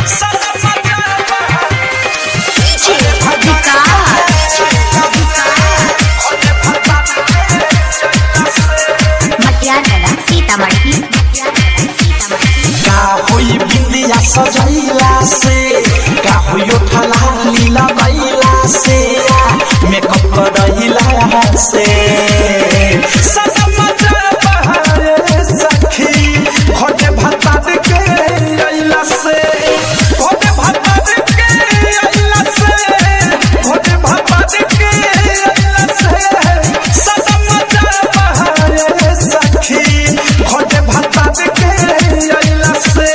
मटियाला सीतामढ़ी का होई बिंदिया सजैला से का होई उठला लीला बैला से मेकअप करैला से सनम बहारे सखी खोटे भत्ता के अइला से खोटे भत्ता के अइला से खोटे भत्ता के अइला से सनम बहारे सखी खोटे भत्ता के अइला से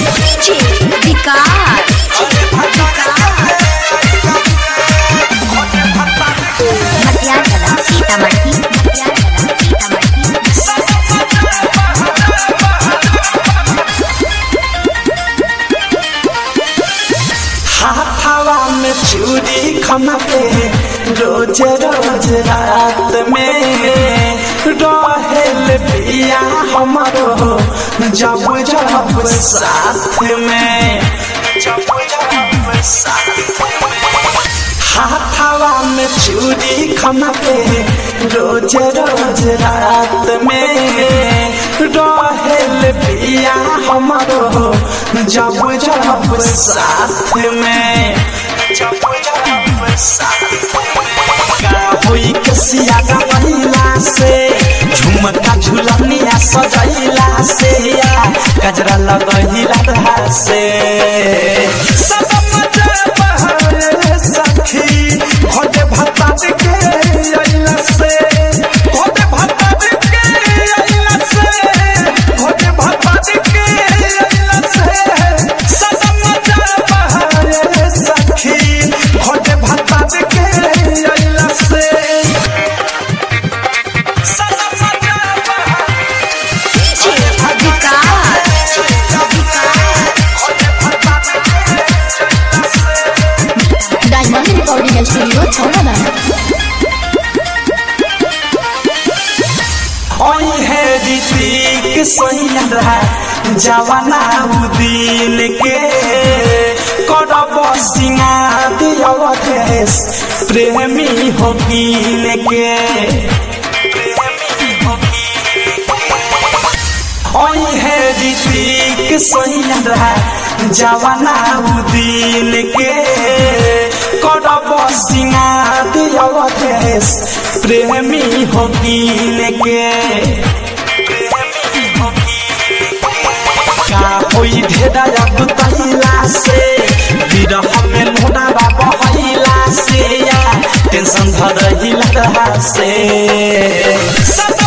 विकास मटियाला सीतामढ़ी मटियाला सीतामढ़ी हाथावा में चूड़ी खमके रोज रोज रात में रहेल पिया हमारो जब जब साथ में जब जब साथ में हाथावा में चूड़ी खमके रोज रोज रात में रहेल पिया हमारो जब जब साथ में जब जब साथ में का होई कसिया गवैला से झुमका झुलनिया सजैला से या गजरा लगैला रहा से सनम बहारे सखी खोटे भत्ता के अइला से खोटे भत्ता के अइला से खोटे भत्ता के अइला से सनम बहारे सखी खोटे भत्ता के अइला से सनम बहारे डायमंड रिकॉर्डिंग स्टूडियो छौड़ा ओई है ऋतिक सोहिया जवाना उदिन के करब सिंगार अवधेश प्रेमी हो कीन के ओई है ऋतिक सोहिया जवाना उदिन के करब सिंगार अवधेश प्रेमी हो कीन के का होई ढेरा गुतैला से विरह में लोना बहैला से या टेंशन धरहिला से सदा